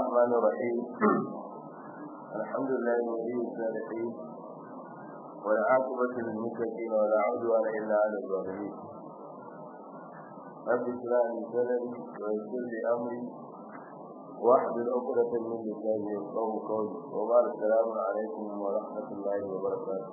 الرحمن الرحيم الحمد لله ولي الصالحين والعاقبة للمتقين ولا عدوان إلا على الظالمين رب اشرح لي صدري ويسر لي أمري واحلل عقدة من لساني يفقهوا قولي وبعد السلام عليكم ورحمة الله وبركاته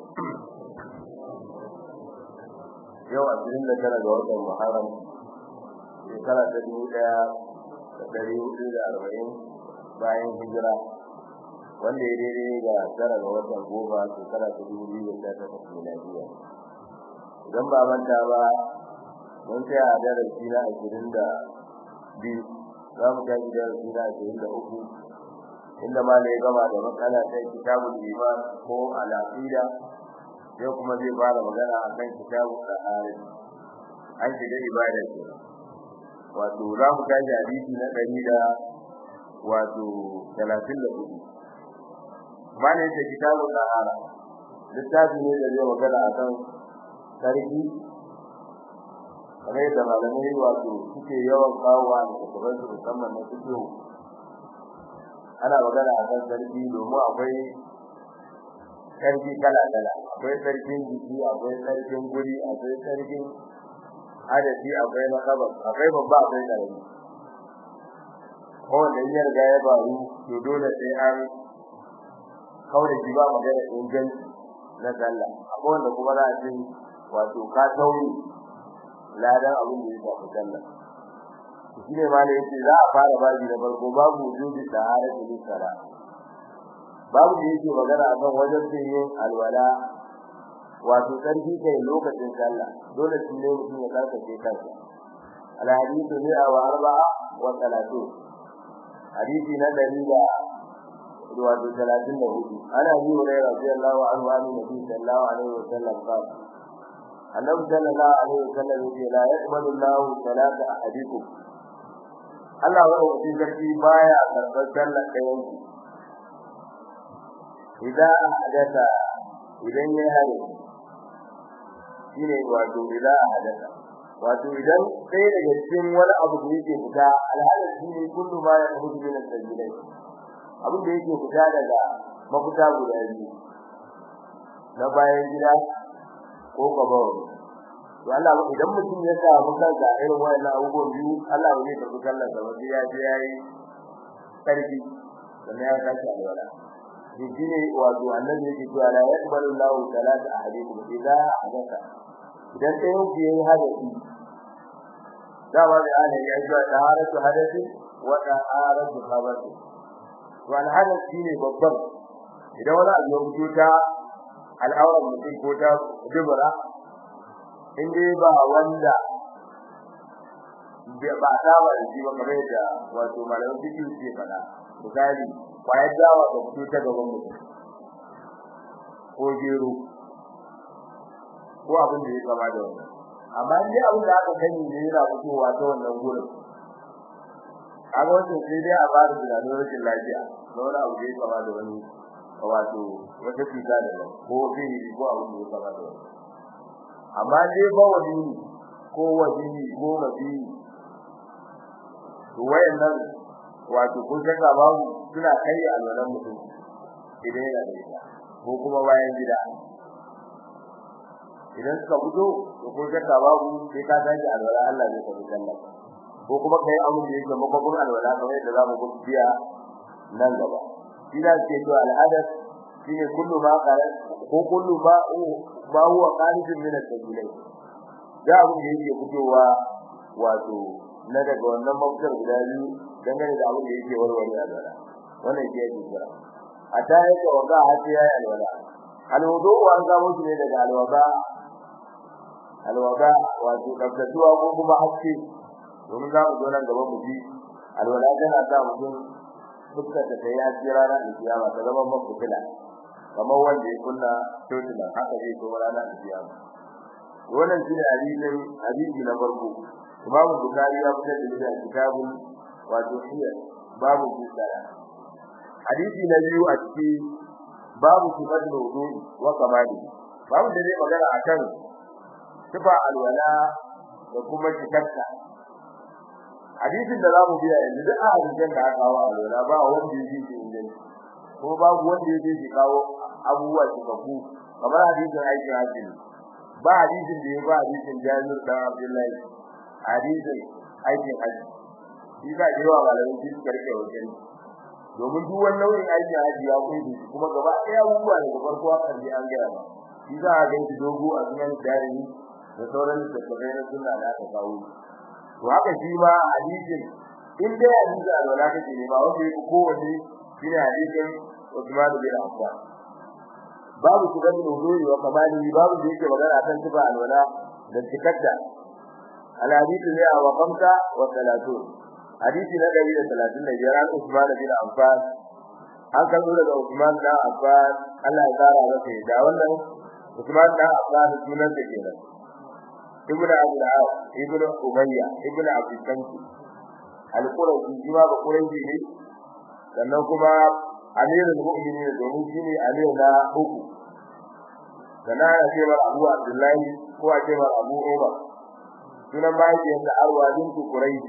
yau ashirin da tara ga watan Muharram shekara ta dubu ɗaya da ɗari hudu da arba'in bayan hijira wanda ya daidai ga tara ga watan goma shekara ta dubu biyu da sha takwas miladiya idan ba manta ba mun tsaya a darasi na ashirin da biyu za mu tashi darasi na ashirin da uku inda ma ya gama da matsala ta kitabul iman ko al-aqida yau kuma zai fara magana a kan kitabun tsahari an shiga ibada ce wato za mu tashi hadisi na ɗari da wato talatin da hudu ma ne ce kitabun tsahara littafi ne da zai magana a kan sarki kamar yadda malamai wato suke yawan kawowa da kusurar su musamman na fito ana magana a kan sarki domin akwai sarki kala-kala akwai sarkin jiki akwai sarkin guri akwai sarkin adadi akwai na kabar akwai babba akwai karami kowanne ya riga ya faru to dole sai an kaure shi ba magana inganci na sallah akwai wanda kuma za a ce wato ka tauri ladan abin da ya shafi sallah shi ne ma ne yace za a fara baji na farko babu wujubi sahara da sala babu da yake magana akan wajen yin alwala wato sarki kai lokacin sallah dole shi ne mutum ya tsarkake kansa al hadithu ni wa arba'a wa salatu hadisi na dari da wato talatin da hudu ana yi wa rai radiyallahu anhu an nabi sallallahu alaihi wa sallam qala annabi sallallahu alaihi wa sallam yace la yaqbalu Allahu salata ahadikum Allah wa rabbi sarki baya karɓar sallar ɗayan ku idan hadatha idan ya hade shine wato idan hadatha wato idan sai daga cikin wani abu da yake fita alhalin shine kullu ma ya hudu min al-sajidai abin da yake fita daga mafita guda biyu na bayan gida ko gabawa to Allah idan mutum ya samu kansa irin wannan abubuwan biyu Allah ba zai tafi kallon sa wanda ya je yayi sarki sannan ya kashi alwala shine wato annabi yake cewa la yaqbalu Allahu salata ahadikum idza hadatha idan sai yake yayi hadasi dama da ana yi ajwa taharatu hadasi wa taharatu khabasi to al hadath shine babban idan wani abu ya fito ta al'auran mutum ko ta dubura in dai ba wanda ba ta ba shi ba kamar da wato malamin fiqh ke fada misali kwayar dawa da fito ta gaban mutum ko gero ko abin da ya kama da wannan amma dai abin da aka sani ne yana fitowa ta wannan gurin kaga wannan sai dai a bada tunanin rashin lafiya na wani abu da ya kama da wani wato wata cuta da nan ko sihiri ko abin da ya kama da wannan amma dai ba wani ko wani ko mafi to wayannan wato kun saka babu suna kai alwalan mutum idan yana da ita ko kuma bayan gida idan suka fito to kun saka babu sai ka tashi alwala Allah zai tafi sallah ko kuma kai abin da yake makabun alwala kamar yadda zamu ga biya nan gaba ina ce to al'adat shine kullu ma qala ko kullu ma ma huwa qaridun min al-sabilai da abin da yake fitowa wato na daga wannan mafitar guda biyu dangane da abin da yake warware alwala wannan ke yake kira a ta yake wanga har sai yayi alwala alwudu an samu shi ne daga alwaba alwaba wato kaftatuwa ko kuma haske domin za mu zo nan gaba mu ji alwala tana sa mutum fuskar ta tayi haske ranar kiyama ta zama mafutila kamar wanda ya kunna totila haka zai zo ranar kiyama wannan shi ne hadisin hadisi na farko Imam Bukhari ya fitar da shi kitabun wato hiya babu bisara hadisi na biyu a ciki babu sifatul wudu wa kamali babu da zai magana akan sifa alwala da kuma cikarta hadisin da zamu biya yanzu duk a hadisin da aka kawo a lura ba wanda yake shi inganci ko babu wanda yake shi kawo abubuwa cikakku kamar hadisin aikin hajji ba hadisin da ya ba hadisin Jabir dan Abdullahi hadisin aikin hajji shi ka ji wa malamin shi karke wajen domin duk wannan nau'in aikin hajji ya kunshi kuma gaba ɗaya abubuwa daga farko har ƙarshe an gaya ba shi za a ganci dogo a sunan tarihi da sauran littattafai na sunna da aka kawo to haka shi ma hadisin in dai hadisi alwala kake ne ba wanda yake kowanne shi ne hadisin Uthman bin Affan babu su ganin huduri wa kamali babu da yake magana kan tuba alwala da tikadda alhadisi ne a wakamta wa salatu hadisi na 135 an Uthman bin Affan an kallo daga Uthman bin Affan Allah ya tsara masa da wannan Uthman bin Affan sunan da kenan ibn Abdul Aw ibn Umayya ibn Abdul Shams al-Qurashi jima ba Qurashi ne sannan kuma amirul mu'minin domin shine amir na uku sannan ya ce mar Abu Abdullahi ko a ce mar Abu Umar sunan mahaifiyar da Arwa bintu Quraish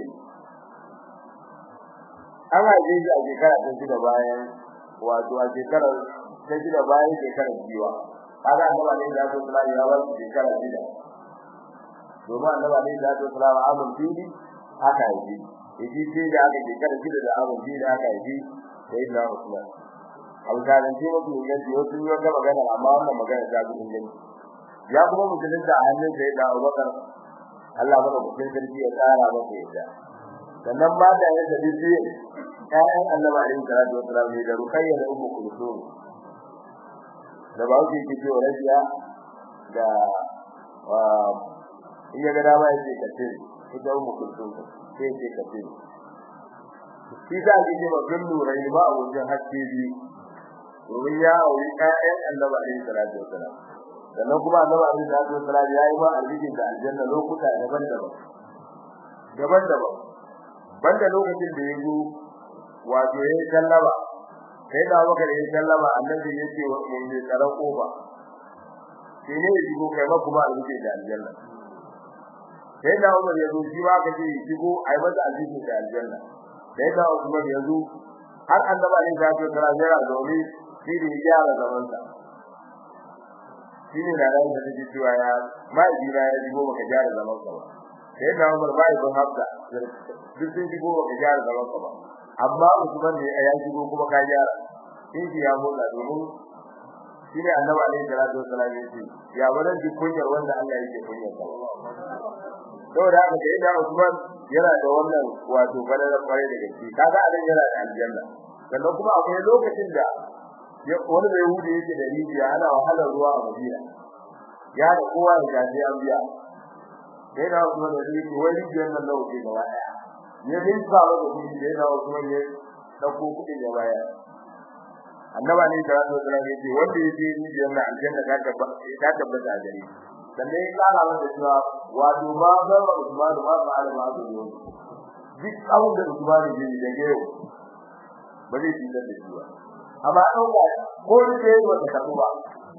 an haife shi a shekara ta shida bayan wato a shekarar ta shida bayan shekarar jiwa kaga annabi ne da su sallallahu ya bar shekara shida domin annabi ne da su sallallahu amun fili haka yi yaji sai da aka shekara shida da amun fili haka yi sai da Usman abu da nan ce mutum ne da wasu ne ga magana amma wannan magana ta gudun gani ya kuma mutum da hannun sai da Abubakar Allah baka mutum sarki ya tsara masa yadda sannan ba da yadda dace ƴaƴan Annabi alaihi salatu wasallam ne da Ruqayya da Ummu Kulthum da ba wuce ke cewa rajiya da in ya ga dama ya ce kace ita Ummu Kulthum sai ce kace shi da ke ce babban nurai ba a wajen haske biyu domin ya auri ƴaƴan Annabi alaihi salatu wasallam sannan kuma Annabi alaihi salatu wasallam ya yi ba arzikin da aljanna lokuta daban-daban daban-daban banda lokacin da yazo wato yayin sallama sai da maka da yayin sallama annabi yace wa mun ne karan kofa shi ne shigo kai ma kuma alƙi da aljanna sai da Umar yazo shi ma kace shigo ai masa alƙi da aljanna sai da Umar yazo har annabi ne ya ce kara jira domin shi da ya gyara zaman sa shi ne da ran da take cewa ya mai jira ya shigo baka gyara zaman sa ba sai da Umar bai ban hafsa duk sun shigo baka gyara zaman sa ba amma Usman ne ya shigo kuma ka gyara shi ya motsa domin shi ne annabi alaihi salatu wasallam ya ce ya wannan duk kunyar wanda Allah yake kunyar sa saboda haka da yadda Usman yana da wannan wato fadalar kware da gaske kaga anan yana da aljanna sannan kuma akwai lokacin da wani da Yahudi yake da rijiya ana wahalar ruwa a Madina ya da kowa da gaji an biya sai da Usman da yake wai rijiyar nan nawa ce gaba daya ya bin sa ba da kudi da yawa Usman ya dauko kudi da baya annaba ne da Allah da yake wanda yake rijiyar nan aljanna ta tabbata ta tabbata a gare sannan ya kara masa cewa wato ma ga Usman ma ba alama da yau duk abin da Usman ya yi da yau ba zai yi da shi ba amma dauka ko da yake wata karuwa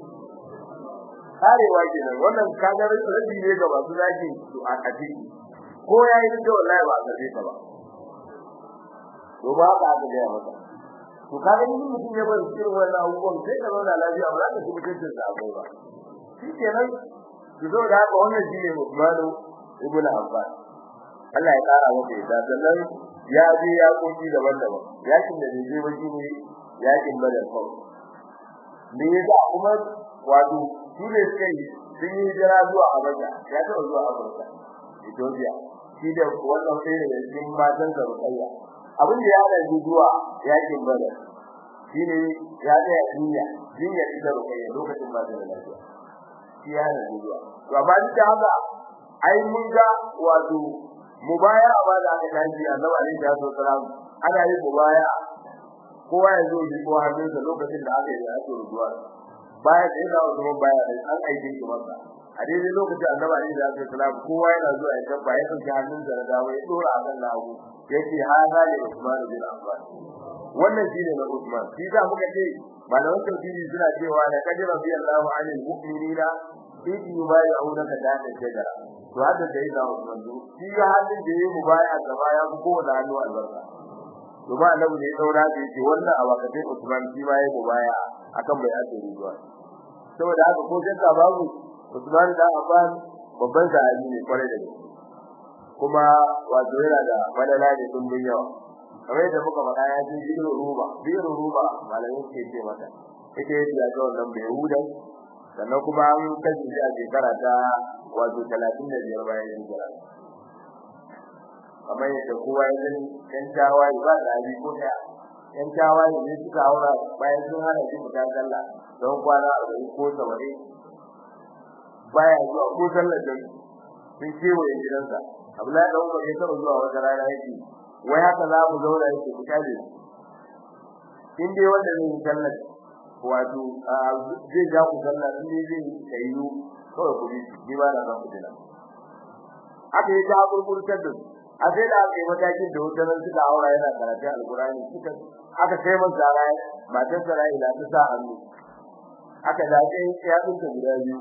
karewa kenan wannan kaga rabi ne ga masu zaki to a kafi ko yayi da wallahi ba ka ta ba to ba ka ga ya maka to kaga ni mutum ya bar irin wannan abubuwan sai ka zauna lafiya ba za ka ci mutuncin sa abai ba shi kenan ki zo da haka wannan shine Usmanu ibn Affan Allah ya kara maka yadda sannan ya je ya koki daban-daban yakin da bai je ba shine yakin Badar kawai me yasa kuma wato shi ne sai sun yi jira zuwa Abuja ya taɓa zuwa Abuja Ethiopia shi da wannan sai da cikin matan da Rukayya abin da ya da zuwa yakin Badar shi ne ya da jinya jinya ita Rukayya lokacin ba da lafiya shi ya da zuwa to amma duk da haka ai mun ga wato mubaya ba da aka tashi Annabi alaihi wasallam ana yin mubaya kowa ya zo yi ko hannunsa lokacin da aka yi da ake rubuwa baya da yana Usman baya da an aike shi masa a daidai lokacin annabi Ali da Abdul Salam kowa yana zuwa ya tabba ya dauki hannunsa da dawo ya dora a kan lahu yake hada ne Usman bin Affan wannan shine na Usman shi za muka ce malaman tafsiri suna cewa la kadira bi Allahu anil mu'minina fi yubayyi'unaka tahta shajara to hada da yi da Usman shi ga halin da yayi mubaya gaba ya fi kowane hannu albarka to ba annabi ne daura da yake wannan a wakatin Usman shi ma yayi mubaya akan bai ake ruwa saboda haka ko shakka babu Usman da Affan babban sahabi ne kwarai da gaske kuma wato yana da madala ne sun bin yawa kamar yadda muka faɗa ya ji biro ruba biro ruba malamin ke ce mata ita yake ya ga wannan bai hudan sannan kuma an kaji shi a shekara ta wato 35 bayan hijira kamar yadda kowa ya gani yan tawaye ba da hali ko ɗaya yan tawaye ne suka haura bayan sun hana shi fita sallah don kwana arba'in ko saba'in baya zuwa ko sallar da sun kewaye gidansa Abdullahi dan Umar ya taɓa zuwa wata rana yake wai haka za mu zauna yake ku kale in dai wanda zai yi sallar wato zai ja ku sallar in dai zai kayu kawai ku bi ni ba na san ku dina aka yi ta burburtar da a sai da aka yi matakin da wutar suka aura yana karatun alkurani suka aka kai masa zara matar sa rai da ta sa hannu aka dace ya tsinka guda biyu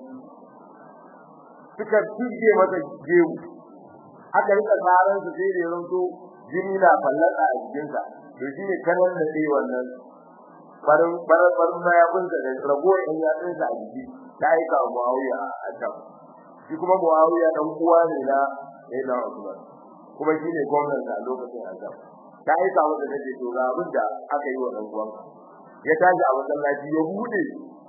suka tuje masa gewu aka rika tsaran su sai da yanzu jini na fallaka a jikin sa to shine kanan da sai wannan farin farin farin ya bunta da rago in ya tsinka a jiki ta aika Muawiya a can shi kuma Muawiya dan uwa ne na Sayyidina Usman kuma shine gwamnan da lokacin azab ta aika wanda take to ga abin da aka yi wa dan uwan ya tashi a masallaci ya bude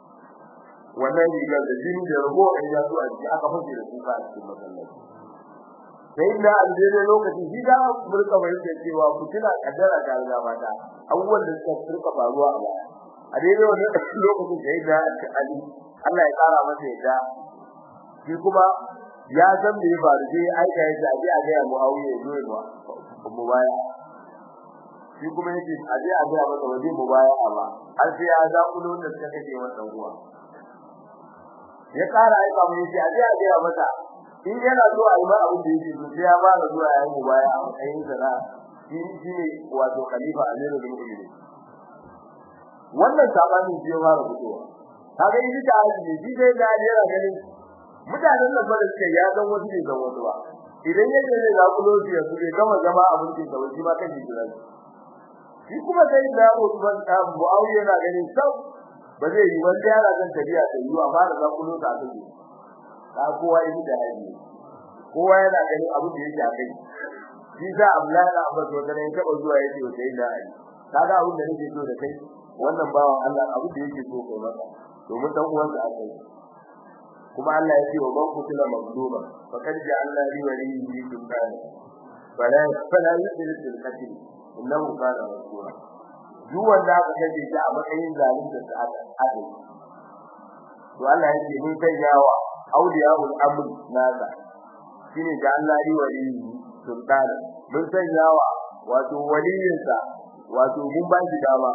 wannan rigar da jini da rago in ya zo a jiki aka fashe da kuka a cikin masallaci sai da aljere lokacin shi da burka bai ce cewa ku tuna kaddara da Allah mata abubuwan da suka turka faruwa a baya a daidai wannan lokacin sai da Ali Allah ya kara masa yadda shi kuma ya san me ya faru sai aika ya ce a ga Muawiya ya zo ya mu baya shi kuma yake a je a ga masa waje mu baya ba har sai ya za ku da suka kake wannan ruwa ya kara aika mu yace a je a ga masa in yana so a yi ma abin da yake so sai ya ba da zuwa ya mu baya a matsayin sa shi shi ne wato khalifa amirul mu'minin wannan sabanin shi ya fara fitowa kaga yi ta ne shi dai da yana ganin mutanen nan bada suke ya san wasu ne zan wasu ba idan yake ne za ku lokaci ya suke gama zama abin da kawai shi ma kan shi jira shi kuma sai da Usman da Muawiya yana ganin sau ba zai yi wanda yana kan tafiya da yi amma da za ku lokaci a kai ka kowa yi da hali kowa yana ganin abin da yake a kai shi za Abdullahi da Abbas wanda ne taba zuwa yake wa sai da hali kaga abin da nake so da kai wannan bawan Allah abin da yake so kai maka domin dan uwansa a kai kuma Allah ya ce wa ban kutula mazluma fakad ja'alna li waliyyi sultana fala fala yusir fil qatl innahu kana rasula duk wanda aka kace shi a matsayin zalunta da aka aka to Allah ya ce mun kai yawa awliyaul amr nasa shine ja'alna li waliyyi sultana mun san yawa wato waliyinsa wato mun ba shi dama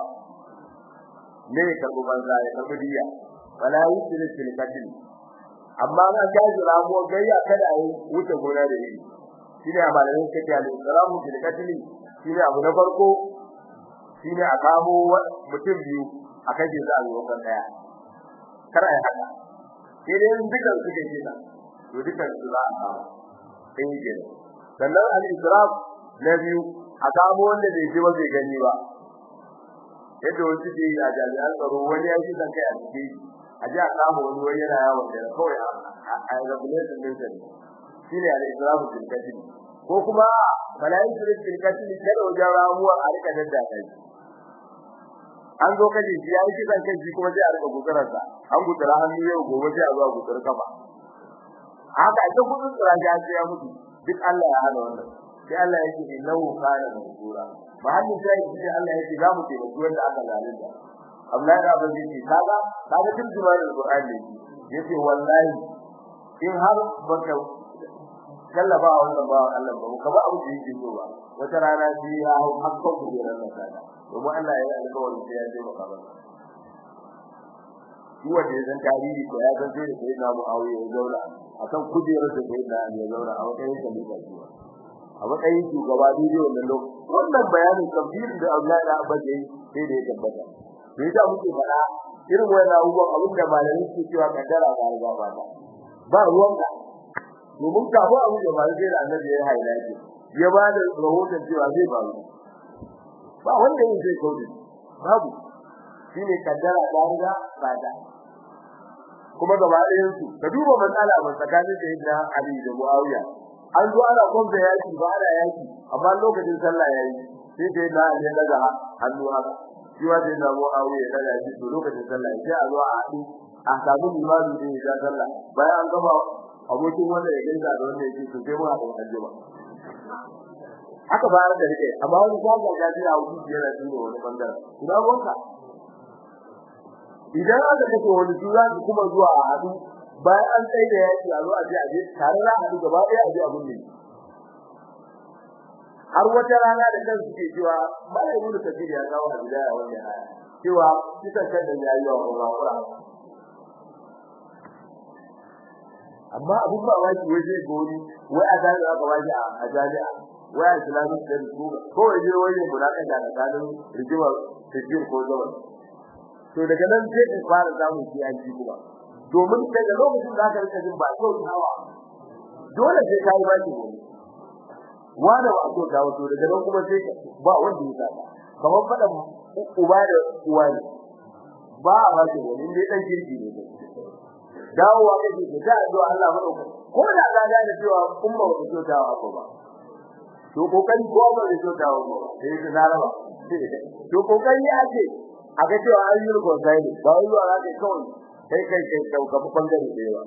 ne karbu banza ya karbu diya fala yusir fil qatl amma na gaji ramuwa gayya kada a yi wuce gona da yi shine a malamin kace al-islamu bil qatl shine abu na farko shine a kamo mutum biyu a kaje za a yi wakan daya kar ai haka sai dai dukan su ke kina to dukan su za a kama sai yi sannan al-islam na biyu a kamo wanda bai ji ba bai gani ba yadda wasu ke yi a jami'an tsaro wani ya ji kan kai a cikin a ji a kama wani wani yana yawon da kawai a regulation din sa shine al-islamu bil qatl ko kuma malayin bil qatl kada wajen ramuwa a rika dadda kai an zo kaje shi yayi kisan kai shi kuma sai a rika gukarar sa an gukara hannu yau gobe sai a zo a gukar kafa haka ita gudun tsara ya ce ya mutu duk Allah ya hana wannan sai Allah ya ce innahu kana mansura ba hadin sai shi Allah ya ce za mu ce da wanda aka zalunta Abdullahi da Abu Bakr kaga kaga tun zuwarin Qur'ani yace wallahi in har baka kallaba wannan ba Allah ba ka ba abu da yake so ba wata rana sai ya hau hakka ku da ran kaga kuma Allah ya yi alƙawari sai ya je maka ba shi wanda ya san tarihi ko ya san sai da na Muawiya ya zauna akan kujerar da sai da ya zauna a matsayin khalifa shi a matsayin shugaba dai wannan lokacin wannan bayanin tafsirin da Allah da Abba ya yi sai da ya tabbata me yasa muke fada irin wannan abubuwan abin da malamin ke cewa kaddara ga riga ba ta ba ruwanka domin kafin abu da ba sai da annabi ya haila ce ya ba da rahoton cewa zai ba ba wanda yin zai kauce babu shine kaddara da riga bada kuma gaba ɗayan su ka duba matsala ba tsakanin da yadda Ali da Muawiya an zo ana kwamfa yaki ba ana yaki amma lokacin sallah yayi sai dai na ne daga hannu haka shi wa dai na Muawiya daga shi to lokacin sallah sai a zo a haɗu a samu limami da ya sallah bayan an gaba abokin wanda ya gaisa da wanda yake to sai mu haɗu a jima aka bayar da rike amma wani kaga ga jira wuce yana duba wani bangaren ina wanka idan aka kace wani tura ki kuma zuwa a hadu bayan an tsaye da yaki a zo a je a je tare da hadu gaba ɗaya a je abun ne har wata rana da kan suke cewa malai ibnu kabir ya kawo a bidaya wannan aya cewa kisan kai da yayi wa Qur'an amma abun ba waki wai zai gori wai a zai aka waje a jami'a wai a islamic studies ko ko waje wai ne mulaka da tsakanin rigimar tafsir ko zaman to daga nan sai in fara samun kiyanci kuma domin daga lokacin da aka rika jin ba kyau hawa dole sai kai ba ki gobe wanda ba so dawo to daga nan kuma sai ba wanda ya saka kamar fadan uba da uwa ne ba a ba ki gobe dai dan kirki ne dawowa kake da da addu'a Allah madauka ko da ka ga da cewa umma ba ta dawo ko ba to kokari ko ba ta dawo ba sai ta zaraba to kokari ake a ga cewa an yi rukun sai ne ba wai zuwa zaka kawai kai kai kai kau ka bangare da yawa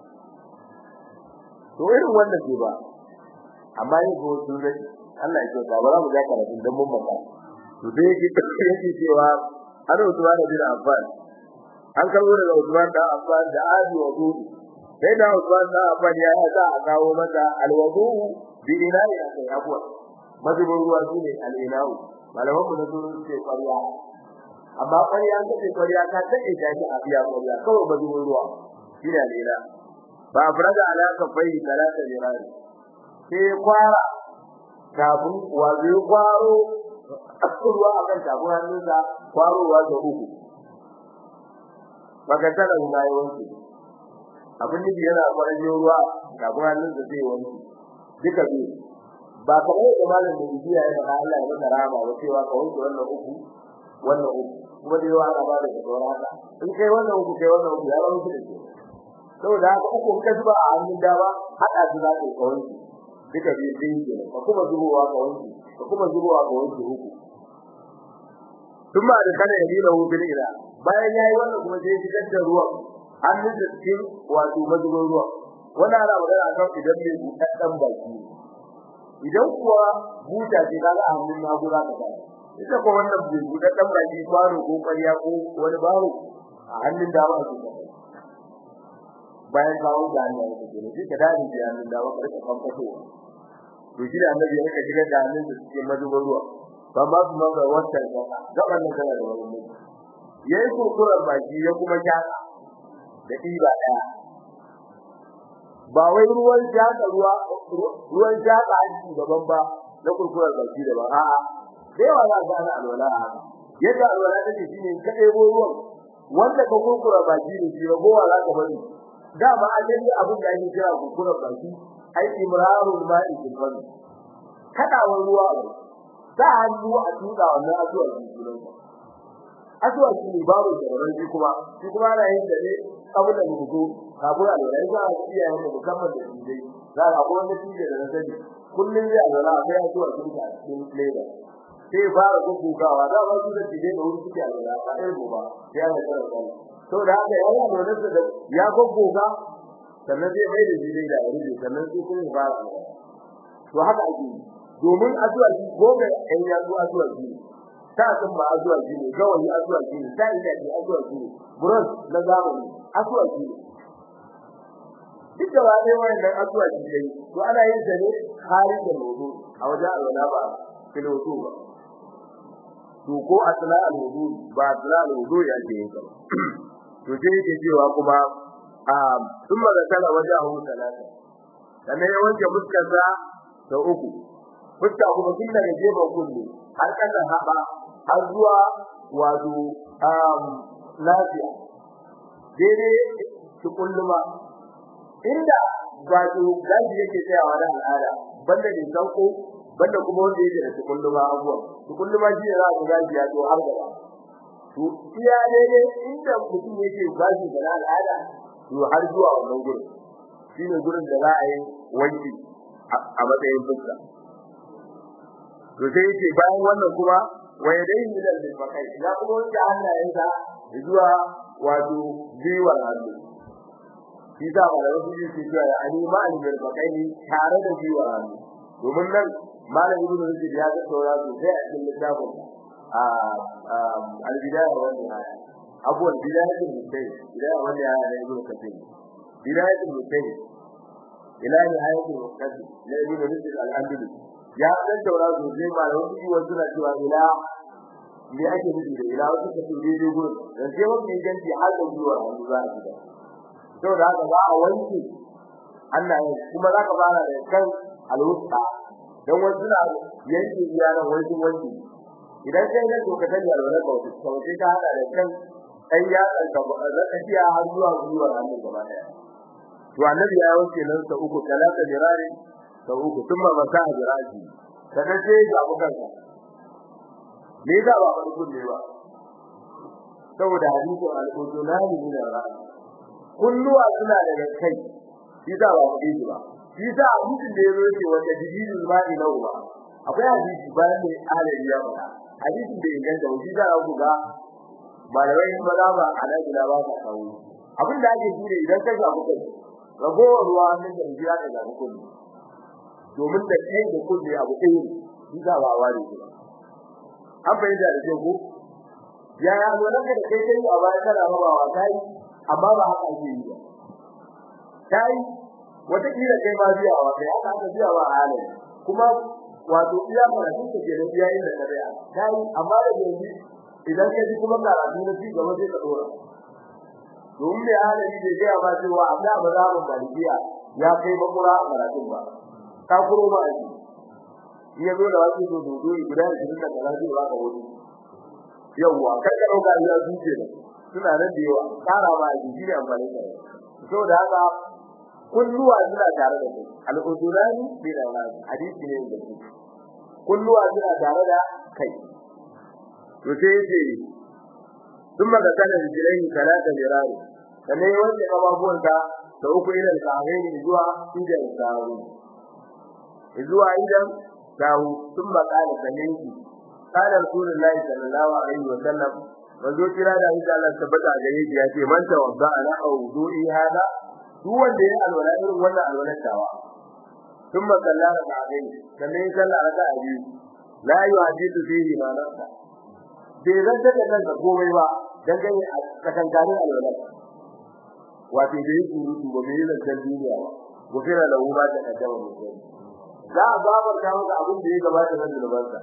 to irin wannan ke ba amma yin ko sun rai Allah ya ce ba za mu ga karatu dan mun maka to dai yake yake cewa ana Usman bin Affan an karbo daga Usman da Affan da Abi wudu sai da Usman da Affan ya sa a kawo mata alwudu bi ina'i akai abuwa mazubin ruwa shine al-ina'u malaman mu da su ce ƙarya amma ƙarya an kace ƙarya ka take ta ji a biya ƙarya kawai ba zuwa ruwa shine lera ba faraga alaka bai talata jirani sai kwara kafin wazo kwaro ruwa akan tabu hannunsa kwarowa da uku baka tara mai wanki abin da yana kwaran ruwa kafin hannunsa zai wanki duka biyu ba kamar da malam da biya ya faɗa Allah ya masa rama ba cewa ka wanke wannan uku wannan uku kuma da yawa ana ba da tsoro haka in kai wannan uku kai wannan uku ya ba muku da ke saboda haka uku ka zuba a hannun dama hada su za ka yi kawai duka biyu biyu ke ka kuma zubowa ka wanke ka kuma zubowa ka wanke uku kuma da kana yi da hubin ila bayan yayi wannan kuma sai fitar da ruwan hannun da cikin wato mazubin ruwan wannan ana magana akan idan mai buɗaɗɗen baki idan kuwa buta ce kaga a hannun nagu za ka bayar ita ko wannan bai buɗe dan baki kwaro ko ƙarya ko wani baro a hannun dama ake kai bayan kawo da hannun da ke ne ka dadi da hannun dama ka rika fankato to shi da annabi ya rika shigar da hannun da cikin madubin ruwa ba ma su manga wannan gaba gaban nan kana da wani mutum yayi kurkurar baki ya kuma kyaka da ɗiba ɗaya ba wai ruwan jaka ruwa ruwan jaka hanci daban ba na kurkurar baki daban a'a sai wa za ka ga alwala yadda alwala take shine ka ɗebo ruwan wanda ka kurkura baki da shi ragowa za ka bari dama alin abin da ake kira kurkurar baki ai imrarul ma'i fil fam kadawar ruwa za a hannu a tuka wannan azuwa cikin azuwa shi ne babu da shi kuma shi kuma ana yin da ne abin da mutu kafin a lura za a iya yin musamman da shi dai za a ga wanda shi da sani kullun zai alwala sai ya zuwa cikin cikin leda sai fara gugugawa da ba su da tije da wuri suke alwala a ɗaya goba ya ga tsara tsara to da haka ya yi alwala da ya guguga sannan zai mai da jini da rubi sannan sai kuma ya fara to haka ake yi domin azuwa shi gobe ɗan ya zo azuwa shi ta sun ba azuwa shi ne gawayi azuwa shi ne ta ina ji azuwa shi ne buros na zamani azuwa shi ne duk da wani wannan azuwa shi ne to ana yin sa ne hari da lodo a wajen alwala ba filoto ba to ko asla al-wudu ba asla al-wudu ya ce yin to sai yake cewa kuma a thumma zakara wajahu salata sannan ya wanke fuskarsa da uku fuska kuma tun daga gefen kullu har kasan haɓa har zuwa wato lafiya daidai su kulluma inda wato gaji yake tsayawa da al'ada banda ne sauko banda kuma wanda yake da tukulluma abuwa tukulluma shi ne za ka gaji ya zo har gaba to iya daidai inda mutum yake gaji da al'ada to har zuwa wannan gurin shine gurin da za a yi wanki a matsayin fuska to sai yake bayan wannan kuma wa yadayhi min al-bakai ya kuma wanke hannayensa zuwa wato biwar hannu shi da malamin su ke cewa ya ani ma al-bakai tare da biwar hannu domin nan malamin ibn rushd ya ga saura sosai a cikin littafin a al-bidaya wa nihaya abuwan bidayatul mujtahid bidaya wa nihaya ne ibn kathir bidayatul mujtahid ila nihayatul muqaddim na ibn rushd al-andalusi ya dan daura sosai malamin su wasu na cewa ila me ake nufi da ila wasu ka tuje je gurin dan sai wani ganci har da zuwa hannu za a gida saboda haka za a wanke Allah ya kuma za ka fara da kan alwusta dan wasu na yanke iyalan wasu wanki idan kai ne to ka tani alwala ka wasu sai ka hada da kan dan ya tsaka da tafiya har zuwa zuwa hannu gaba daya to annabi ya wanke nan sa uku talata dirari sa uku thumma masaha diraji sannan sai ya abu kansa me yasa ba ba kun ne ba saboda hadisi al-qudunani min al-ra's kulluwa suna daga kai shi da ba kudi ba shi da hadisin da yazo yake wanda jibril ma'i lahu ba akwai hadisi bayan da alai ya ba hadisin da inganta shi da ku ga malamai ba za ba ala bila ba ka kawo abin da ake shi idan ka ga kai ragowar ruwa nan da jira da ga kullu domin da kai da kullu abu ɗaya shi da ba ware ba an bayyana da ke ku ya ya zo nan da kai kai a baya kana rabawa kai amma ba haka ake yi ba kai wata kila kai ma biya wa kai haka aka biya wa halin kuma wato iya fara duka ke da biya inda ka biya kai amma da yanzu idan ka ji kuma karatu na ci gaba sai ka dora domin da halin da ya ba cewa amma ba za mu malikiya ya kai bakura a karatun ba ka kuro ba a iya zo da wasu to dodo guda 20 da karatu ba ka wuce yawwa kai ka dauka ya zuce da suna nan da yawa tsara ba a jiki da amfani da so da haka kulluwa suna tare da kai al-udurani bi da wani hadisi ne da su kulluwa suna tare da kai to sai yace thumma da kana rijlai salata mirari sannan wanda ababuwan da da uku idan ka gani zuwa idan sawu zuwa idan sawu thumma kana sannan قال رسول الله صلى الله عليه وسلم manzo kira da insha Allah tabbata gare shi yace man tawadda ala wudu'i hada duk wanda ya alwala irin wannan alwala tawa thumma sallara ba'dai sannan sallah raka a biyu la yuhadithu fihi ma nafsa bai zanta da kansa komai ba dan gani a katangarin alwala wato da yi surutu ba bai zantar duniya ba gofira lahu ma ta kaddama mutum za a babar ta maka abin da ya gabata na zulubansa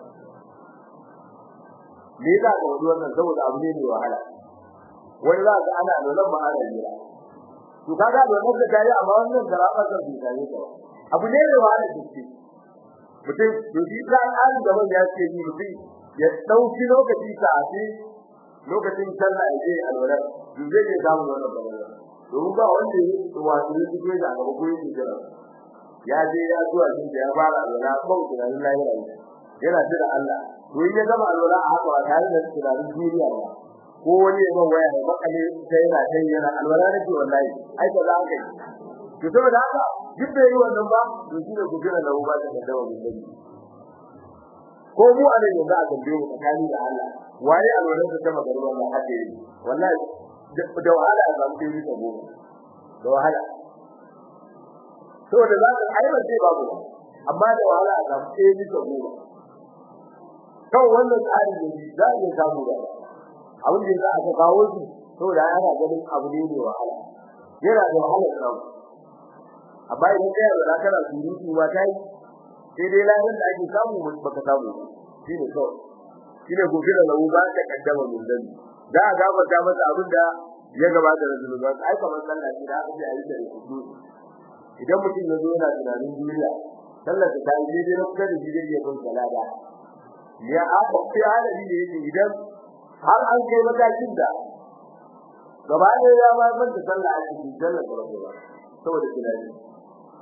me yasa ga wani wannan saboda abu ne mai wahala wani za ka ana da nan ba ana jira to kaga da wannan da yi amma wannan garaba kan bi tare da abu ne mai wahala ce mutum to shi da an da ban ya ce ni mutum ya dauki lokaci ta afi lokacin sallah ya je alwala to zai je samu wannan balala domin ba wanda ya yi wato ya fito da gaba ko yake jira ya je ya zuwa shi da ya fara alwala ko tunanin lahira yana jira Allah to in ya gama alwala a haka ba tare da tunanin duniya ba ko wani ya waya da bakale sai yana sai yana alwala nake wallahi ai ba za ka yi to saboda haka duk da yi wannan ba to shi ne ku jira da uba da dawo da dani ko mu a nan yanzu a gambe mu tsakani da Allah waye alwala da ta magaruwa ba hake yi wallahi da wahala a samu dai ta goma da wahala saboda za ka aiwa sai babu amma da wahala a samu dai ta goma kan wannan tsari ne za a iya samu da abin da za a ka kawo shi saboda ana ganin abu ne mai wahala yana da wahala samu amma idan kai da kana surutu ba kai sai dai lahin da ake samu baka samu shi ne kawai shi ne gobe da lahu ba ta kaddama min dan da a gafarta masa abin da ya gabata da zunuban ai kamar sallah shi da aka yi da kudu idan mutum ya zo yana tunanin duniya sallar ta yi daidai na kusa da shi zai iya bin salada ya aka fi halari da yake idan har an kai matakin da gaba da ya ma manta sallah a cikin sallar da ba saboda tunani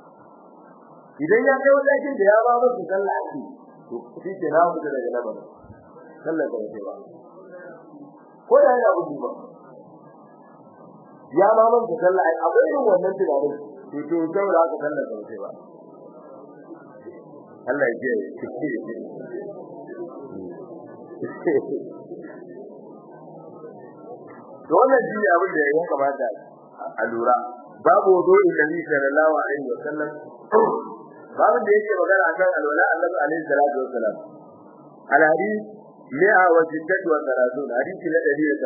idan ya kai wajen da ya ba musu sallah ake to shi ke na mutu daga nan ba sallah ba ce ba ko da yana gudu ba ya ma mutu sallah ai akwai irin wannan tunanin to to saboda haka sallah ba ce ba Allah ya ji to wannan shi ne abin da ya kamata a lura babu wudu'in nabi sallallahu alaihi wasallam babu da yake magana akan alwala annabi alaihi salatu wasallam al hadith mi'a wa jiddat wa salatun hadith na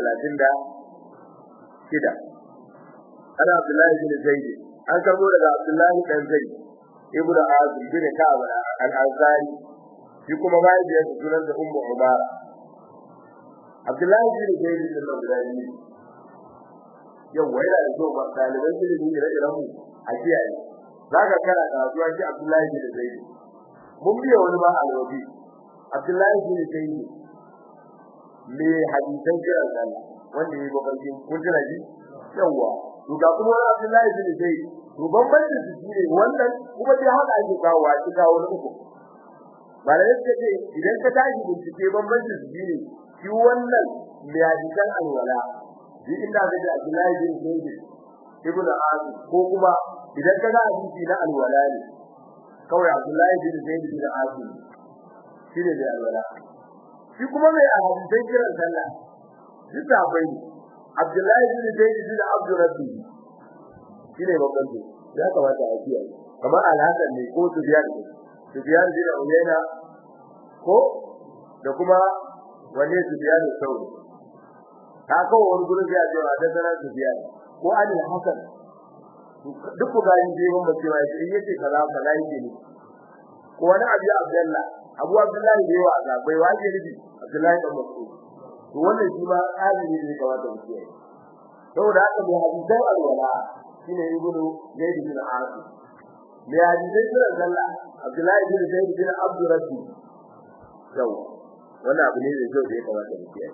136 kida ana abdullahi bin zaid an karbo daga abdullahi dan zaid ibnu azib bin ka'ab al-ansari shi kuma bayan da yake sunan da ummu umara abdullahi bin zaid bin al-ansari yau wai da zo ba daliban ilimi da irin mu a kiyaye zaka kana kasuwa shi Abdullahi bin Zaid mun biya wani ba alwabi Abdullahi bin Zaid me hadisan kiran Allah wanda yayi bakarkin kun jira ji yawa to ga kuma Abdullahi bin Zaid to bambanci su shine wannan kuma dai haka ake kawo a cikin wani uku ba da yake ce idan ka tashi bincike bambanci su shine shi wannan me hadisan alwala shi inda ga Abdullahi bin Zaid ibn Asim ko kuma idan ka ga hadisi na alwala ne kawai Abdullahi bin Zaid bin Asim shine da alwala shi kuma mai hadisan kiran sallah shi sabai Abdullahi bin Zaid bin Abdul Rabbi shine babban ne ya kamata a kiyaye kamar Al-Hasan ne ko Sufyan ne Sufyan bin Uyayna ko da kuma wanne Sufyan sauri ka kawo wani gurin ya ce wa da sanar Sufyan ko Ali Hasan duk ku ga yin jiwon ba cewa shi yace kaza kaza yake ne ko wani Abu Abdullah Abu Abdullah ne yawa ga bai waje ne Abdullah dan Mas'ud to wannan shi ma alimi ne ga wanda muke yi saboda haka mai hadisan alwala shine ibnu Zaid bin Asim mai hadisan kiran sallah Abdullah bin Zaid bin Abdul Rabbi yau wannan abu ne da kyau da ya kamata mu kiyaye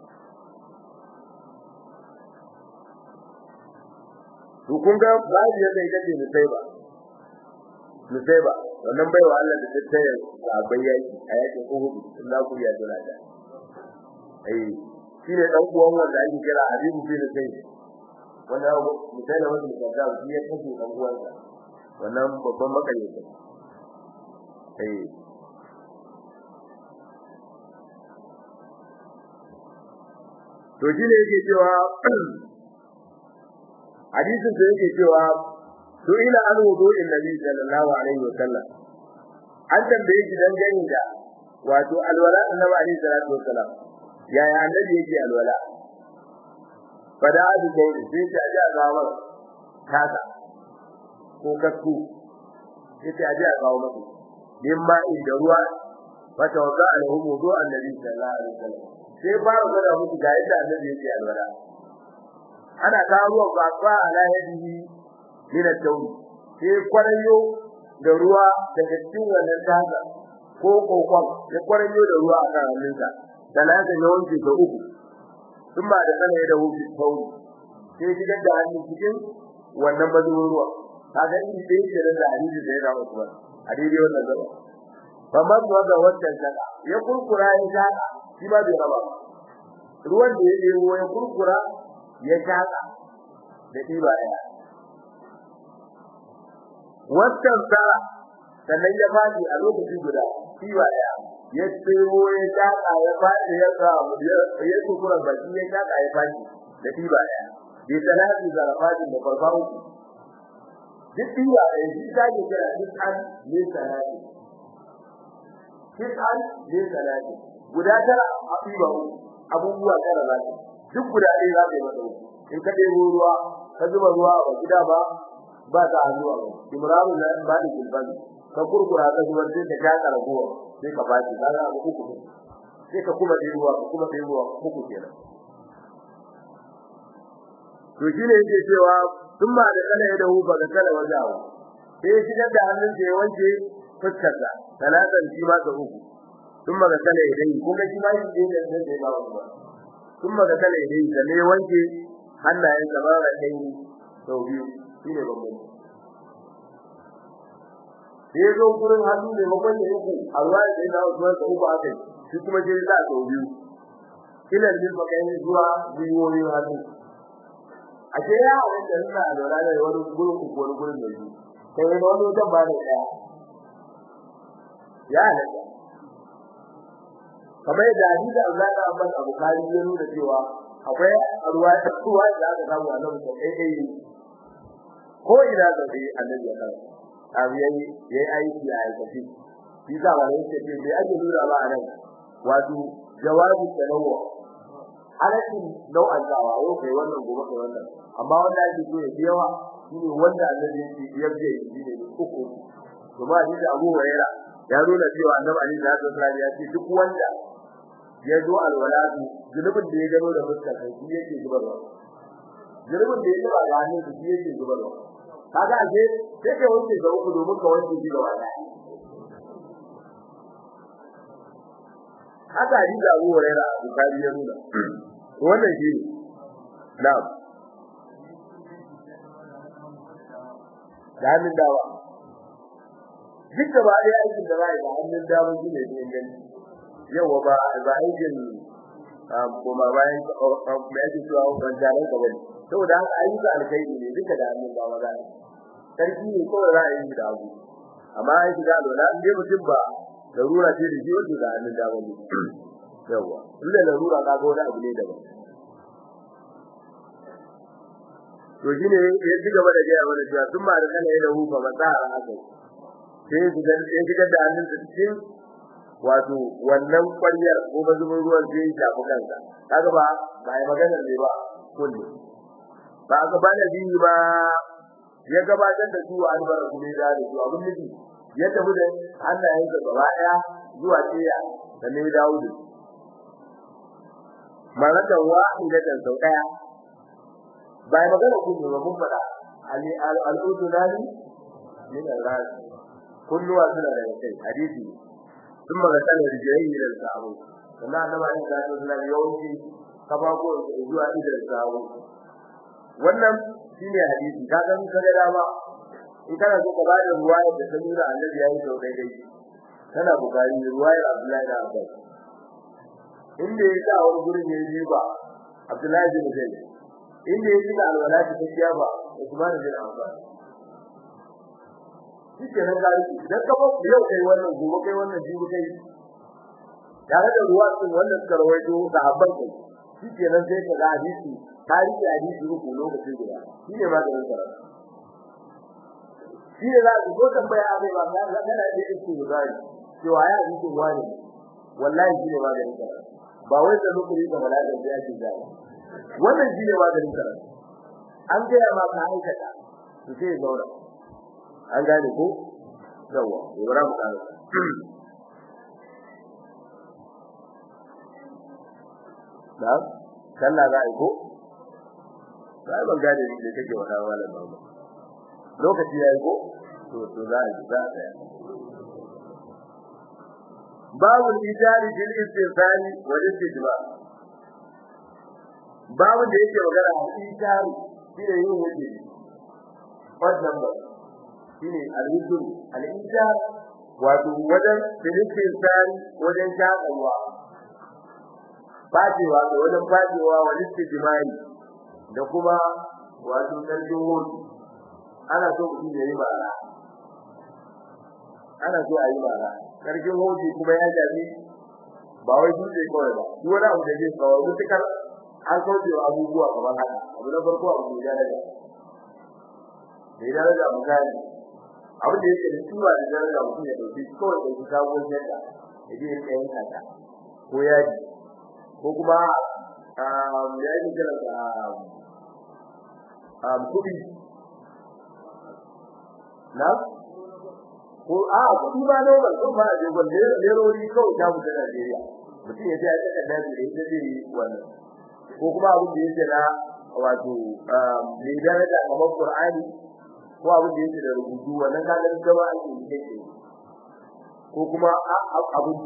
to kun ga babu yadda ita ce musaiba musaiba wannan baiwa Allah da tattaya sabai yaki a yakin Uhud in za ku ya jira da eh shine dan uwan wanda ake kira Habibu bin Zaid wanda musaiba wanda muka ga shi ya kace dan uwansa wannan babban makayyata eh to shine yake cewa hadisin da yake cewa to ila an wudu in nabi sallallahu alaihi wa sallam an tambaye shi dan gani da wato alwala annabi alaihi salatu wa sallam yaya annabi yake alwala fada adu ko sai ta ji azawar kaza ko kakku sai ta ji azawar mutu din ma inda ruwa fata wada alhu wudu annabi sallallahu alaihi wa sallam sai ba mu da mutu ga yadda annabi yake alwala ana kawo ba fa ala yadihi min at-tawb sai kwarayo da ruwa daga cikin wannan daga ko kokon ya kwarayo da ruwa a kan hannunsa talaka ya wanke ta uku sun ba da kana da hufi tauri sai shigar da hannun cikin wannan mazubin ruwa kaga in sai yake da hadisi da ya rawa kuma a daidai wannan gaba fa man da wannan saka ya kurkura ya saka shi ba bai raba ruwan da ya debo ya kurkura ya shaka da diba daya wannan sara sannan ya fadi a lokacin guda diba daya ya tsiro ya shaka ya fadi ya ga ya kurkura baki ya shaka ya fadi da diba daya bi salati zarafatin da farfaru duk diba daya shi ta ke kira dukkan ne salati dukkan ne salati guda tara a diba abubuwa tara zaki duk guda ɗaya za ka yi masa in ka ɗebo ruwa ka zuba ruwa a gida ba ba ta hannu a imramu na ba da gilban ka kurkura ka zubar sai ka shaka ragowa sai ka baki ka ga abu uku sai ka kuma ɗebo ruwa ka kuma ɗebo ruwa uku kenan to shi ne yake cewa tun ba da kala ya dahu ba da kala wajawa sai ya shigar da hannun da ya wanke fuskarsa talatan shi ma ta uku tun ba da kala ya dai kuma shi ma shi ne da zai ba wani ba kuma ga kale dai da ne wanke hannayen sa bara dai sau biyu shine babban da ya zo gurin hannu ne makon ya uku a ruwa da ya dawo zuwa sa uku aka yi shi kuma sai za a sau biyu ilan din makayin zuwa biyoyin hannu a ce ya halatta suna a lura da wani gurin uku wani gurin da biyu sai wani wani wajen ba da ɗaya ya halatta kamar yadda hadisi Allah da Abbas Abu Kari ya nuna cewa akwai ruwa ruwa da aka samu a nan sai dai ko ina da dai annabi ya kawo abu yayi yayi aiki a aikace shi za ba ne ce bai ake nuna ba a nan wato jawabi tanawu halakin nau'an dawa yau kai wannan gobe kai wannan amma wanda ake so ya yawa shine wanda annabi ya ce shi ne uku kuma hadisi Abu Hurairah ya nuna cewa annabi Ali da Hassan ya ce duk wanda ya zo alwalatu zulubin da ya gano da fuskar sai shi yake zubarwa zulubin da ya zuba ga hannun shi yake zubarwa kaga aje sai kai wanke ga uku domin ka wanke shi gaba daya haka hadisi da Abu Hurairah Bukhari ya nuna wannan shi ne na'am da hannun dawa duk da ba ɗaya aikin da ba da hannun dama shi ne da inganci yawa ba ba aikin kuma bayan mai ake cewa wancanen ka bane saboda haka ayyuka alkhairi ne duka da hannun dama za sarki ne kawai za a yi da abu amma an shiga alwala in dai mutum ba larura ce da shi wato da hannun dama ne yawa duk da larura ka ga wani abu ne daban to shine ya ci gaba da gaya mana cewa sun ma da kana yana hufa matsara haka sai su ga sai shigar da hannun sa cikin wato wannan ƙwaryar ko mazubin ruwan sai ya shafi kansa kaga ba ba ai magana ne ba kullu ba ga ba da biyu ba ya gabatar da su albar kuma da su abin nufi ya tafi da hannayen sa gaba daya zuwa tiya da ne dawo da maratan wahidatan sau daya ba ai magana kullu ba mun fada ali al-udunani min al-ras kulluwa suna da kai hadisi sun magana da rijiyayi da sabo sannan annabi sallallahu alaihi wasallam yawanci kafafo zuwa idan sabo wannan shine hadisi ka ga mun kare dama in kana so ka ba da ruwaya da ta nuna annabi yayi sau daidai kana bukari ruwaya Abdullahi da Abbas inda ya sa wani gurin ya yi ba Abdullahi bin Zaid inda ya shiga alwala ta tafiya ba Usman bin Affan shike nan gari idan ka ba yau kai wannan gobe kai wannan jibi kai tare da ruwa sun wannan suka rawaito sahabban kai shike nan sai ka ga hadisi tarihi hadisi ruku lokaci guda shine maganin karatu shi ne za ku ko tambaya abai ba ga ga da yake ku gari cewa ya hadisi wani wallahi shi ne maganin karatu ba wai da lokaci da balaga da yake gari wannan shi ne maganin karatu an ga ma ka aikata to sai zauna an gane ko yawa ibrahim kana da sallah za a yi ko sai ban gane ni da kake wada wala ba lokaci yayi ko to to za a za a tsaya babu ijari bil istifani wal istijma babu da yake magana ijari shine yin wuce wannan ba shine al-wujud al-ijar wato wajen filikin san wajen shakawa fajewa da wajen fajewa wa istijmai da kuma wato sarkin hoto ana so mutum ya yi bara ana so a yi bara sarkin hoto kuma ya jabi ba wai dutse kawai ba duk wani abu da zai kawo mutukar an kauce wa abubuwa kamar haka abu na farko abu da ya daga da ya daga misali abin da yake da tuwa da daraja mutum ya dauki kawai da sabon yadda yaje ya kai kata ko yaji ko kuma um yaji kira da um kudi na ko a kudi ba ne ba ko ba je gwalle lerori kawai ta mu da Najeriya mutum ya je ya taka da da ita zai wannan ko kuma abin da yake na wato um ne daraja kamar Qur'ani ko abin da yake da rubutu wannan kaga da gaba ake yi ko kuma abin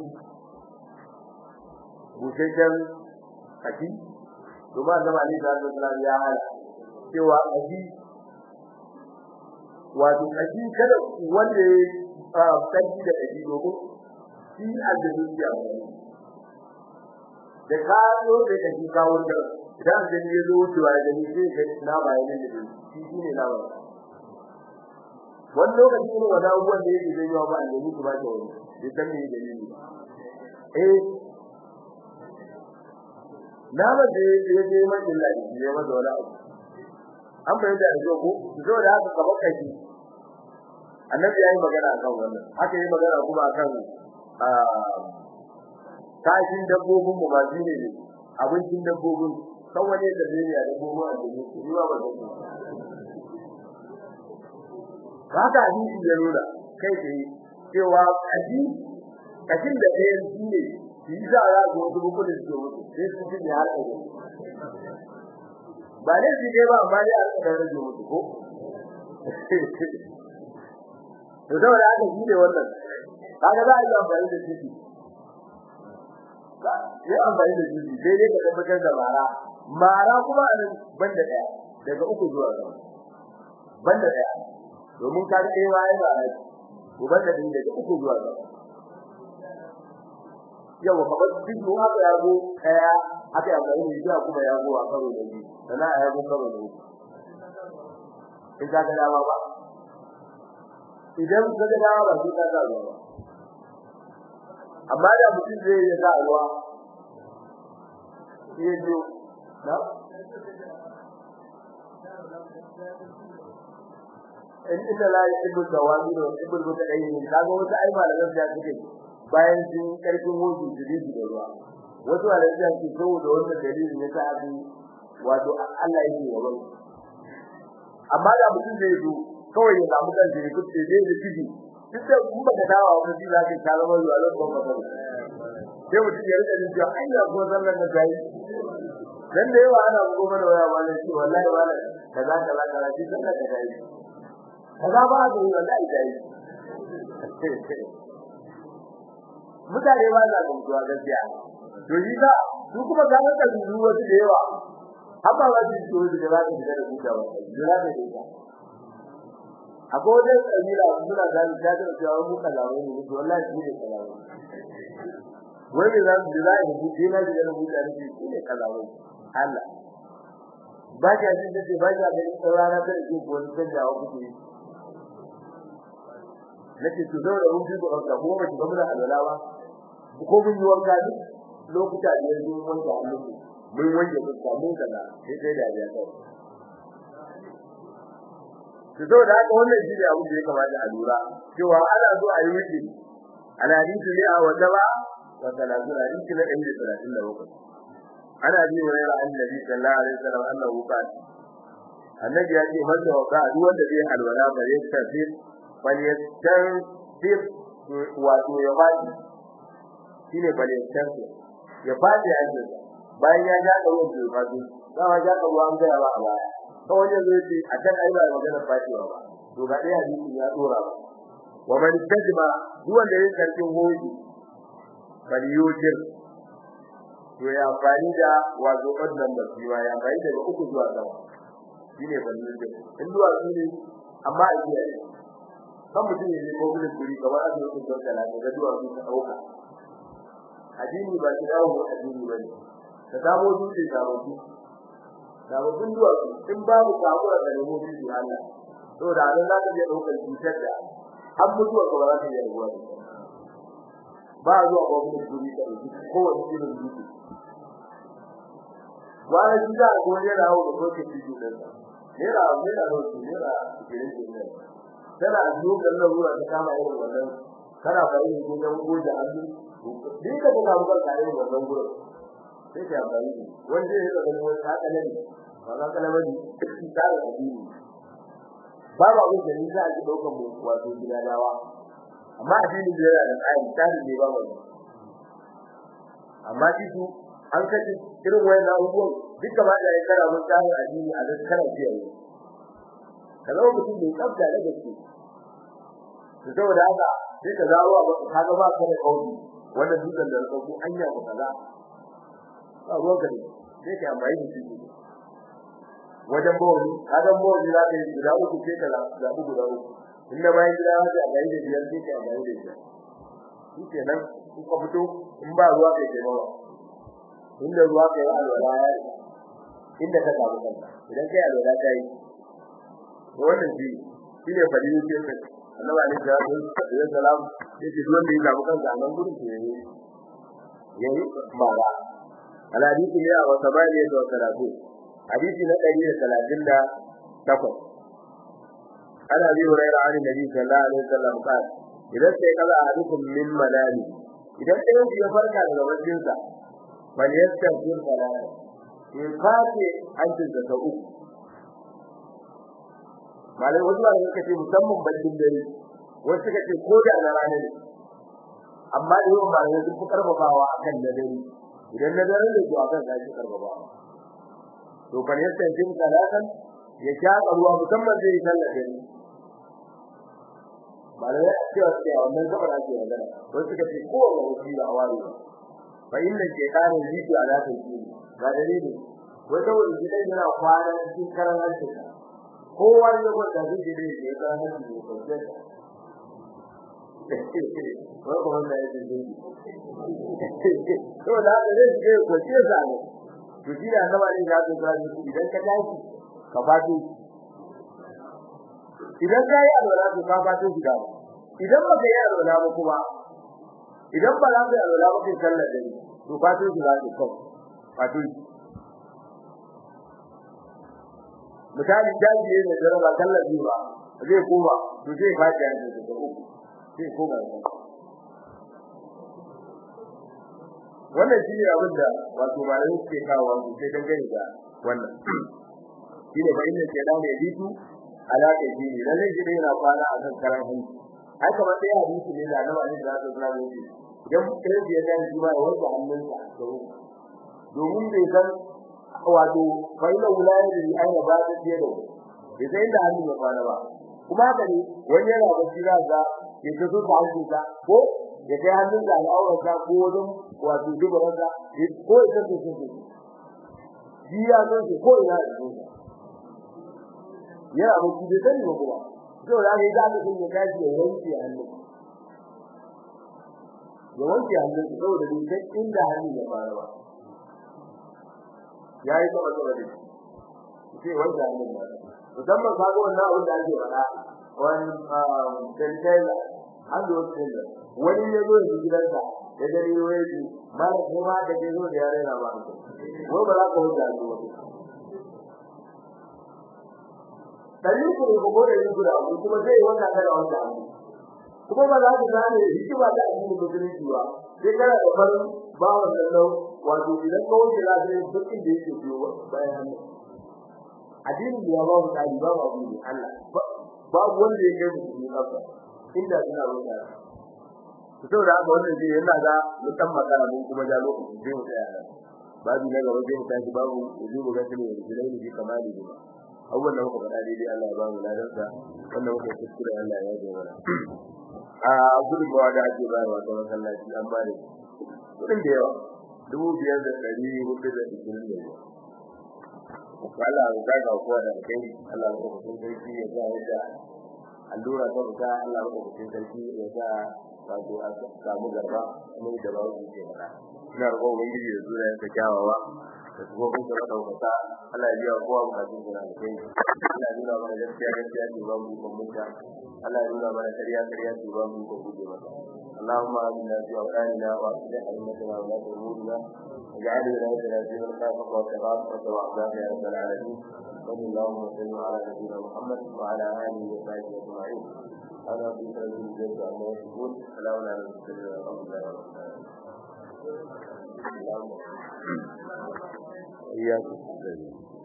busheshen kashi to ba zama ne da Allah ya hala cewa kashi wato kashi kada wanda sarki da ɗabi domin shi aljanu ya wani da ka zo da ɗabi kawo da idan aljanu ya zo wucewa da ni sai ga na bayan da shi shi ne na bayan wani lokaci ne wani abubuwan da yake zai yi wa ba aljanu su ba ta wani bai san me dalili eh na ba da ya je mai lillahi ya masa wani abu an bayyana da zo ko zo da haka kamar kashi annabi yayi magana akan wannan haka yayi magana kuma akan kashin dabbobin mu ba shine ne abincin dabbobin kan wani da zai ya dabbobin a cikin su ba ba da haka hadisi ya nuna kai tsaye cewa kashi kashin da ɗaya shi ne shi za a ga wasu bukunin su mutu sai su ji ne har ɗaya ba ne shi dai ba amma dai a rika rage mutu ko to da wanda aka shi ne wannan kaga za a yi amfani da shi ba yi amfani da shi sai dai ka tabbatar da mara mara kuma a nan banda daya daga uku zuwa sama banda daya domin ka ga ɗaya ya ba ko banda din daga uku zuwa sama yawa kamar duk mun haka ya go kaya aka yi amfani da shi kuma ya go a karo da shi sana ya go karo da shi in ka ga dama ba idan ka ga dama ba sai ka ga ruwa amma da mutum zai yi sa ruwa shi ya zo na in inda la yuhibbu tawami wa yuhibbu mutadayyin kaga wasu ai malaman da suke bayan sun karfin wuce su ji da ruwa wasu malaman da suke so da wannan dalilin ne ta abin wato Allah yake yawan amma da mutum zai zo kawai ya samu kan shi kuce zai da ciki duk da kun ba da dawa wani ji zaka ka zama zuwa lokacin ba sai mutum ya rika jin cewa ai ya ko zallan da kai dan da yawa ana goma da waya wala shi wallahi wala kaza kaza kaza shi sallah da kai kaza ba da wallahi dai mutane ba za su mutuwa gaskiya to shi da su kuma ga ka dubu wasu da yawa amma ba su so da za su shiga da mutawa da za su shiga akwai wajen kabila suna gani ta da cewa mu kalawai ne to wallahi shi ne kalawai wai da zan da zai mu je na da mu da shi shi ne kalawai Allah ba ka jin da ba ka da saurara da ke ko da jawo kuke nake to da mun ji ko ka mu ba ki ba alwalawa ko mun yi wanka duk lokuta da yanzu mun wanka Allah mun wanke fuska mun kaza sai dai da ya kai to da haka wannan shi ne abin da ya kamata a lura cewa ana zo a yi wiki ana hadisi ne a wata ba wa talatu hadisi na 137 ana bi wa rayuwar annabi sallallahu alaihi wasallam annahu qala annabi ya ce wanda wa ka duk wanda zai alwala ba ya tafi bal yastarfir wato ya fadi shine bal yastarfir ya fadi ya ce bayan ya ga da wanda ya fadi dama ya ga ruwan ga ba a baya ta wajen zai ce a kan ai ba magana fatiwa ba to ga dai hadisi ya dora ba wa man tajma duk wanda ya karbi hoji bal yujir to ya fani da wazo wannan da shi ya bai daga uku zuwa sama shine bal yujir in zuwa shine amma a jiya kan mutum ne ko gudun kuri kamar a zuwa kun da ga duwa su ka dauka addini ba shi dawo addini bane ka samu dutse ka mutu da wajen duwa in babu kabura da nemo shi Allah to da nan za ka je daukar cutar da har mutuwa ka ba za ka yi ruwa ba zuwa ba mu kuri da ko wani irin dutse wani shi da ko ne da hawo da ko ke cikin da ne da ne da hawo ne da irin da ne kana zo kallon ruwa ta kama irin wannan kana bari ne da goje hannu dinka da kawo ka irin wannan gurin sai ka bari wanda ya ga ganin wata kalan ba za ka labari ta da addini babu abin da ni za a ji daukar mu wato gidanawa amma addini da yana da tsari tsari ne ba mu amma shi su an kace irin wayannan abubuwan duk gaba da ya kara mun tsari addini a zan kara biya ne kaza mutum ne tsafta da gaske to saboda haka sai ka zawo ba ka ga ba ka da kauli wannan dukan da ka anya ko kaza ba ruwan ka ne sai ka amfani da shi wajen bawani kadan bawani za ka yi guda uku sai ka zaɓi guda uku inda bayan gida ya ce a gari da biyar sai ka a gari da biyar shi ke nan in ka fito in ba ruwa kai ke bawa inda ruwa kai yi alwala ya yi inda ka samu kanka idan kai alwala ta yi to wannan shi shi ne fadi yake kai annabi alaihi salatu wassalam yace duk wanda ya samu kanka a nan gurin to yayi yayi mara al hadisi ne a wata bayani da salatu hadisi na 138 ana bi hurairah an nabi sallallahu alaihi wasallam qala idan sai kaza ahadukum min manami idan ɗayan ya farka daga baccinsa bal yastaghfir salata ya kace hancin da uku malai wasu ba suka ce musamman baccin dare wasu suka ce ko da na rana ne amma da yawan malamai sun fi karfafawa akan na dare idan na dare ne to akan za shi karfafawa to bal yastaghfir salatan ya shaƙa ruwa musamman zai yi sallar dare malamai a cewa suke a wannan gabar ake magana wasu suka ce kowane wuci da awari ba fa inna shaytanin yiki ala tawkili ga dalili wai saboda gidan yana kwana cikin karan harshen kowa ya gwada zai je da ya karan harshen da kwanciyar wai kuma wannan yake zai to da haka zai je kwanciyar sa ne to shi da annaba ne ya zo ga idan ka tashi ka fado idan ka yi alwala to ka fado shi da idan ba ka yi alwala ba kuma idan ba za ka yi alwala ba kai sallar dare to fado shi za ka kawo fado shi misali daji ne da raba sallar biyu ba zai koma to zai faɗi a cikin da uku zai koma wannan shi ne abin da wato malamai suke kawo su sai dangane da wannan shi ne bayin da ke da ne bitu alaka shi ne lalle shi ne yana kwana a kan karan hanci ai kamar dai hadisi ne da annabi da zai zama ne idan kai ya ga shi ba wanda hannunsa to domin bai san wato bayin wulaya da ai ba da ke da bai san inda hannun ya kwana ba kuma haka ne wani yana bacci za ga ya ta so ta hannunsa ko ya kai hannun da al'aurarsa ko wajen wato dubaransa ko ya san su su shi ya san su ko ina da su yana bacci bai sani ba kuma to da ga da ka ya kashi ya wanke hannu ya wanke hannu saboda bai san inda hannun ya fara ba yayi kuma kuma dai sai wanda hannun ba musamman kaga wannan abin da ake faɗa wani tantaiza an da wasu tantaiza wani ya zo da gidansa ya gani wai ji mala ko ma da ke zo da yare na ba ko ba za ka huta su wani dari ku ne ko da yin guda ku kuma sai wanda kada wanda kuma ba za ka gane hikima da addinin musulunci ba sai kana da farin bawan sallau wato idan ka wuce lafiya duk inda yake biyo bayan hannu addinin da ya ba mu tsari ba ba mu Allah babu wanda ya kai mu kafa inda suna wuce to saboda haka wannan zai yana ga mutan magana mun kuma ja lokaci sai mu tsaya babu na gaba zai tashi babu wujubu ga tuni da jilai ne kamali ne abubuwan da muka faɗa daidai Allah ya ba mu ladarsa wannan muka kuskure Allah ya yi mana a gudunmawa da ake bayarwa ta masallaci an ba da kudin da yawa dubu biyar da ɗari hudu da ishirin da biyar Allah ya ga ga kowa da kai Allah ya kuma sarki ya ga yadda allura ta fita Allah ya kuma sarki ya ga wato a samu garba ne da ba su ke fada ina roƙon ubangiji da zuwa ta kyawawa da kuma kun da daukaka Allah ya biya kowa bukatun sa da kai Allah ya nuna mana gaskiya gaskiya ce ba mu kun mutunta Allah ya nuna mana kariya kariya ce ba mu kun guje mata اللهم آمنا في أوطاننا وأصلح أئمتنا ولاة أمورنا واجعل ولايتنا في من خافك واتقاك وتوعداك يا رب العالمين صلى الله وسلم على نبينا محمد وعلى آله وصحبه أجمعين أنا في سبيل الجنة عما يشركون سلام على المرسلين والحمد لله رب العالمين إياكم